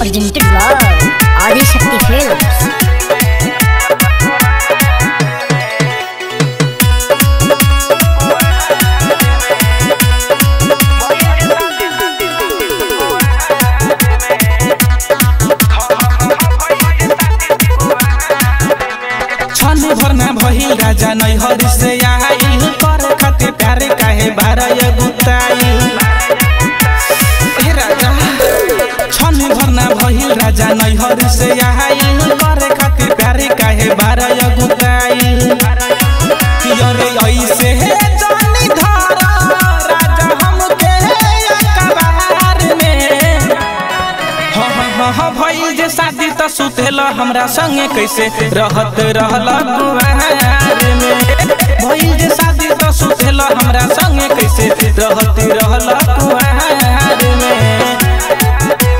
presented by Adi Shakti Films. छने भरना भइल राजा नैहर से आइल कर खातिर प्यारे काहे बारय गुताइल हे राजा छने भरना भइल राजा नैहर से आइल कर खातिर प्यारे काहे बारय गुताइल अरे ऐसे हे जानी धर राजा हमके अकबार में हाँ हाँ हाँ हाँ भइल जे शादी त सुतेल हमरा संगे कैसे रहत रहल कुआर में भइल जे शादी त सुतेल हमरा संगे कैसे रहत रहल कुआर में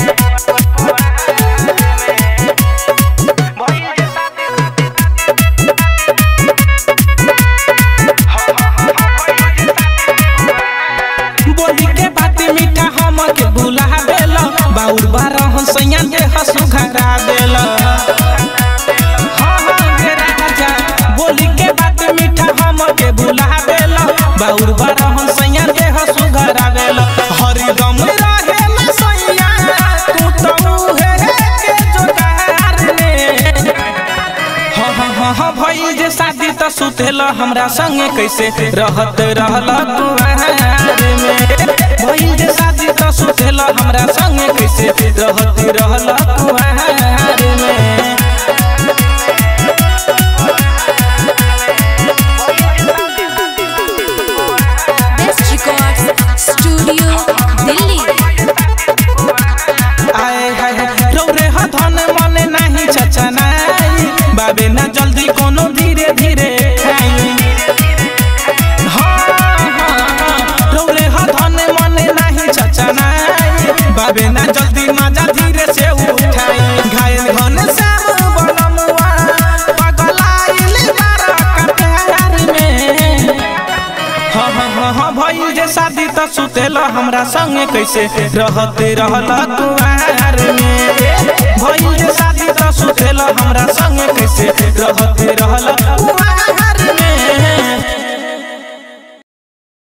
बोली के बात मीठा हम के बुला देल बाउर बारह सैया के हसु घरा देल हाँ हाँ गे राजा बोली के बात मीठा हम के बुला देल बाउर बारह सैया के हसु घरा देल हरिदम रहेला सैया तू तो हे के जोगार में हाँ हाँ हाँ हाँ भइल जे शादी त सुतेल हमरा संगे कैसे रहत रहल कुआर में भइल जे शादी त सुतेल हमरा संगे कैसे रहत रहल कुआर में Best Records Studio Delhi आए हाय हाय रौरे ह धन मन नाही छछनाई बाबे ना जल्दी कोनो धीरे धीरे खाई हाँ, हाँ, हाँ, रौरे ह धन मन नाही छछनाई बाबे ना जल्दी मजा धीरे से उठाई घायल घन श्याम बनमुआ पगलाइल बारा कटार में हाँ हाँ हाँ हाँ भइल जे शादी त सुतेल हमरा संगे कैसे रहते रहल कुआर में भइल जे शादी त सुतेल हमरा संगे कैसे रहते रहल